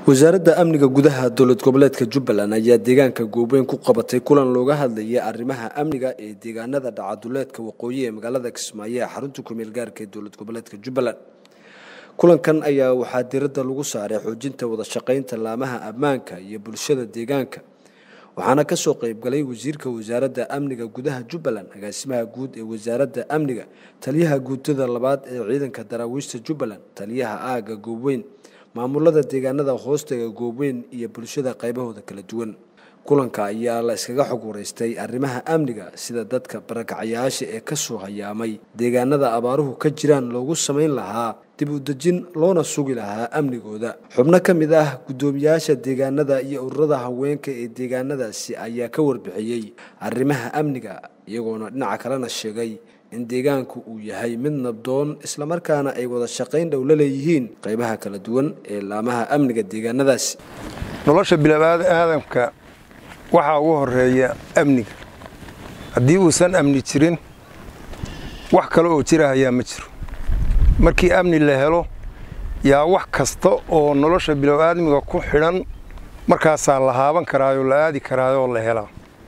wasaaradda amniga gudaha dowlad goboleedka jubbaland ayaa deegaanka goobeyn ku qabatay kulan looga hadlayay arrimaha amniga ee deegaanada dhacaduleedka waqooyi ee magaalada kismaayo ee xarunta kumeel gaarka ee dowlad goboleedka jubbaland kulankan ayaa waxaa diradda lagu saaray xoojinta wada shaqaynta laamaha ammaanka iyo bulshada deegaanka waxaana kasoo qeybgalay wasiirka wasaaradda amniga gudaha jubbaland agaasimaha guud ee wasaaradda amniga taliyaha guutada labaad ee ciidanka daraawiishta jubbaland taliyaha aaga goobeyn maamulada deegaanada hoostaga goobeyn iyo bulshada qaybahooda kala duwan kulanka ayaa la iskaga xog wareystay arrimaha amniga sida dadka barakacyaasha ee kasoo hayaamay deegaanada abaaruhu ka jiraan loogu samayn lahaa dib u dejin loona sugi lahaa amnigooda xubno ka mid ah guddoomiyaasha deegaanada iyo ururada haweenka ee deegaanadaasi ayaa ka warbixiyey arrimaha amniga iyagoona dhinaca kalena sheegay in deegaanku uu yahay mid nabdoon islamarkaana ay wada shaqayn dhow la leeyihiin qaybaha kala duwan ee laamaha amniga deegaanadaasi nolosha bilaaadamka waxaa ugu horeeya amniga haddii uusan amni jirin wax kale oo jira hayaa ma jiro markii amni la helo yaa wax kasta oo nolosha bilow'aadmiga ku xidhan markaasaa la haaban karaayoo la aadi karaayoo la helaa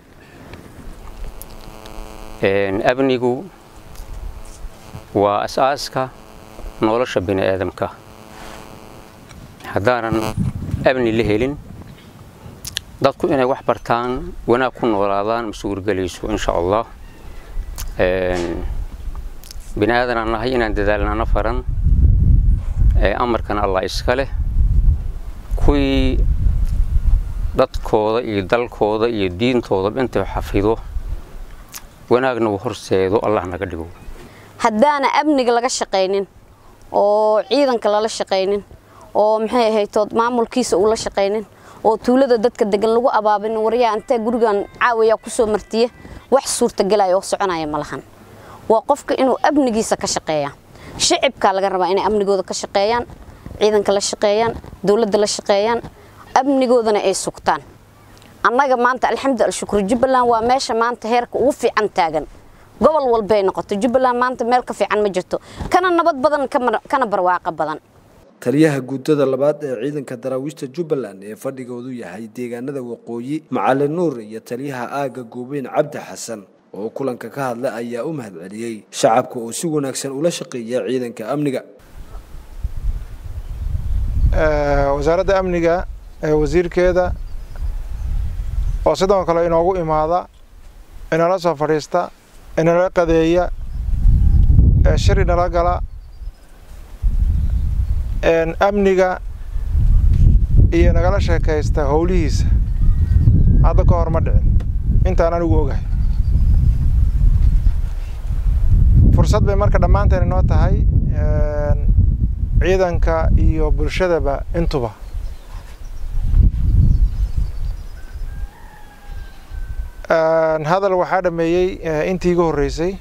amnigu waa as'aaska nolosha bini aadamka haddaanan amni la helin dadku inay wax bartaan wanaag ku noolaadaan ma suurgelayso insha allah bini aadanaan nahay inaan dadaalnana faran amarkana allah iska leh kuwii dadkooda iyo dalkooda iyo diintooda intay xafido wanaagna uu horseedo allah naga dhigo haddaana amniga laga shaqaynin oo ciidanka lala shaqaynin oo maxay ahaytood maamulkiisa uu la shaqaynin oo tuulada dadka degan lagu abaabin waryaa intee gurigan caawiyaa kusoo martiye wax suurtagelaya oo soconaya ma lahan waa qofka inuu amnigiisa ka shaqeeya shicibkaa laga rabaa inay amnigooda ka shaqeeyaan ciidanka la shaqeeyaan dowladda la shaqeeyaan amnigoodana ay sugtaan annaga maanta alxamdu alshukru jubbaland waa meesha maanta heerka ugu fiican taagan gobol walbay noqoto jubbaland maanta meel ka fiican ma jirto kana nabad badan kana barwaaqo badan taliyaha guutada labaad ee ciidanka daraawiishta jubbaland ee fadhigoodu yahay deegaanada waqooyi macalin nuur iyo taliyaha aagga goobeyn cabdi xasan oo kulanka ka hadla ayaa u mahadceliyey shacabka oo si wanaagsan ula shaqeeya ciidanka amniga wasaaradda amniga ee wasiirkeeda oo sidoo kale inoogu imaada inala soo fadhiista inala qadeeya shir inala gala amniga iyo nagala sheekaysta howlihiisa hadda ka hor ma dhicin intaan anigu ogahay fursad bay marka dhammaanteen inoo tahay ciidanka iyo bulshadaba intuba hadal waxaa dhameeyey intii iga horreysay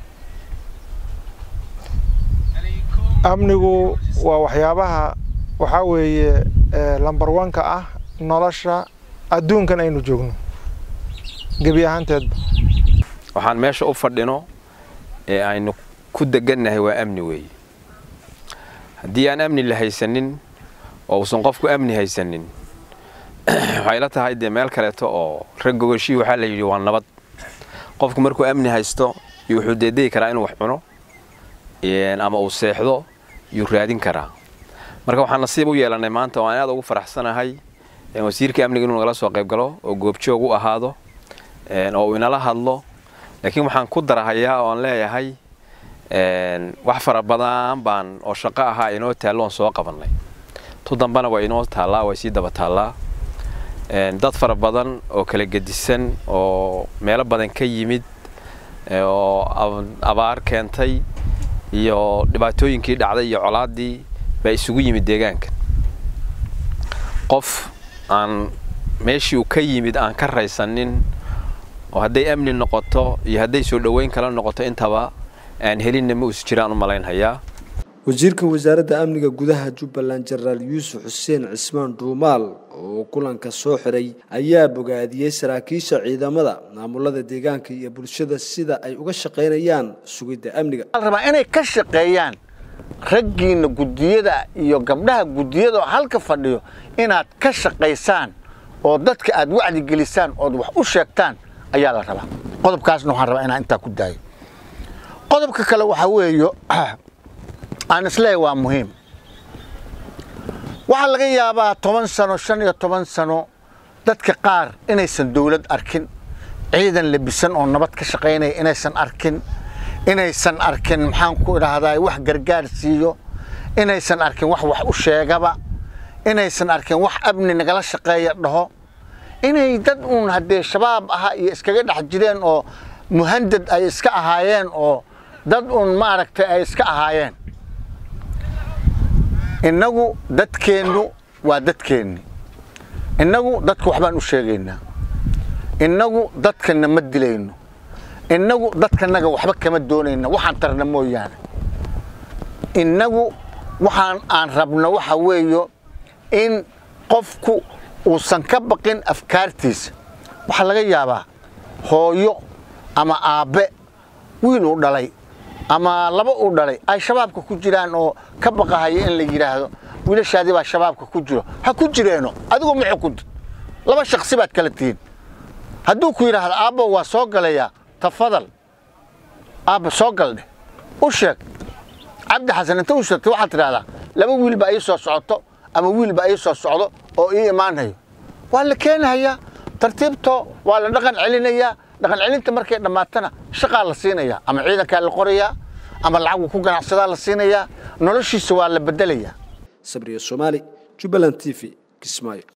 amnigu waa waxyaabaha waxaa weeye lambar wanka ah nolosha adduunkan aynu joogno gebi ahaanteedba waxaan meesha u fadhino ee aynu ku degannahay waa amni weeye haddii aan amni la haysanin oo uusan qofku amni haysanin waxay la tahay dee meel kaleeto oo rag gogashii waxaa la yidhi waa nabad qofku markuu amni haysto iyo wuxuu deedegi karaa inuu wax cuno ama uu seexdo yuu raadin karaa marka waxaan nasiib u yeelannay maanta oo aan aad ugu faraxsanahay wasiirka amniga inuu nagala soo qayb galo oo goobjoog u ahaado oo uu inala hadlo laakiin waxaan ku darahayaa oo aan leeyahay wax fara badan baan oo shaqo ahaa inoo taalloon soo qabannay tu dambana waa inoo taallaa way sii daba taallaa dad fara badan oo kala gedisan oo meelo badan ka yimid oo abaar keentay iyo dhibaatooyinkii dhacday iyo colaaddii baa isugu yimid deegaanka qof aan meeshii uu ka yimid aan ka raysanin oo hadday amni noqoto iyo hadday soo dhoweyn kala noqoto intaba aan helinna ma usu jiraan u malaynhayaa wasiirka wasaaradda amniga gudaha jubbaland jenaraal yuusuf xuseen cismaan dhuumaal oo kulanka soo xiray ayaa bogaadiyey saraakiisha ciidamada maamulada deegaanka iyo bulshada sida ay uga shaqaynayaan sugidda amniga rabaa inay ka shaqeeyaan raggiinna guddiyada iyo gabdhaha guddiyada oo halka fadhiyo inaad ka shaqaysaan oo dadka aad wacdi gelisaan ood wax u sheegtaan ayaa la rabaa qodobkaasna waxaan rabaa inaan intaa ku daayo qodobka kale waxaa weeyo aan isleeyahay waa muhiim waxaa laga yaabaa toban sano shan iyo toban sano dadka qaar inaysan dawlad arkin ciidan labisan oo nabad ka shaqaynaya inaysan arkin inaysan arkin maxaan ku idhaahdaa wax gargaar siiyo inaysan arkin wax wax u sheegaba inaysan arkin wax amni nagala shaqeeya dhaho inay dad uun haddee shabaab ahaa iyo iskaga dhex jireen oo muhandad ay iska ahaayeen oo dad uun maaragtay ay iska ahaayeen innagu dadkeennu waa dadkeenni innagu dadka waxbaan u sheegaynaa innagu dadkana ma dilayno innagu dadkanaga waxba kama doonayna waxaan tarna mooyaane innagu waxaan aan rabno waxa weeyo in qofku uusan ka baqin afkaartiisa waxaa laga yaabaa hooyo ama aabbe wiil uu dhalay ama laba uu dhalay ay shabaabka ku jiraan oo ka baqahaya in la yidhaahdo wiilashaadii baa shabaabka ku jiro ha ku jireeno adigu ma xukuntid laba shaksi baad kala tihiin hadduu ku yidhaahdo aabbo waa soo galayaa tafadal aabba soo gal dheh u sheeg cabdi xasan inta u sheegtay waxaad tidhahdaa laba wiil baa ii soo socoto ama wiil baa ii soo socdo oo ii imaanayo waa la keenahayaa tartiibto waa la dhaqan celinayaa dhaqan celinta markay dhammaatana shaqaa la siinayaa ama ciidankaa la qorayaa ama lacagu ku ganacsadaa la siinayaa noloshiisa waa la bedelayaa sabriya soomaali jubbaland t v kismaayo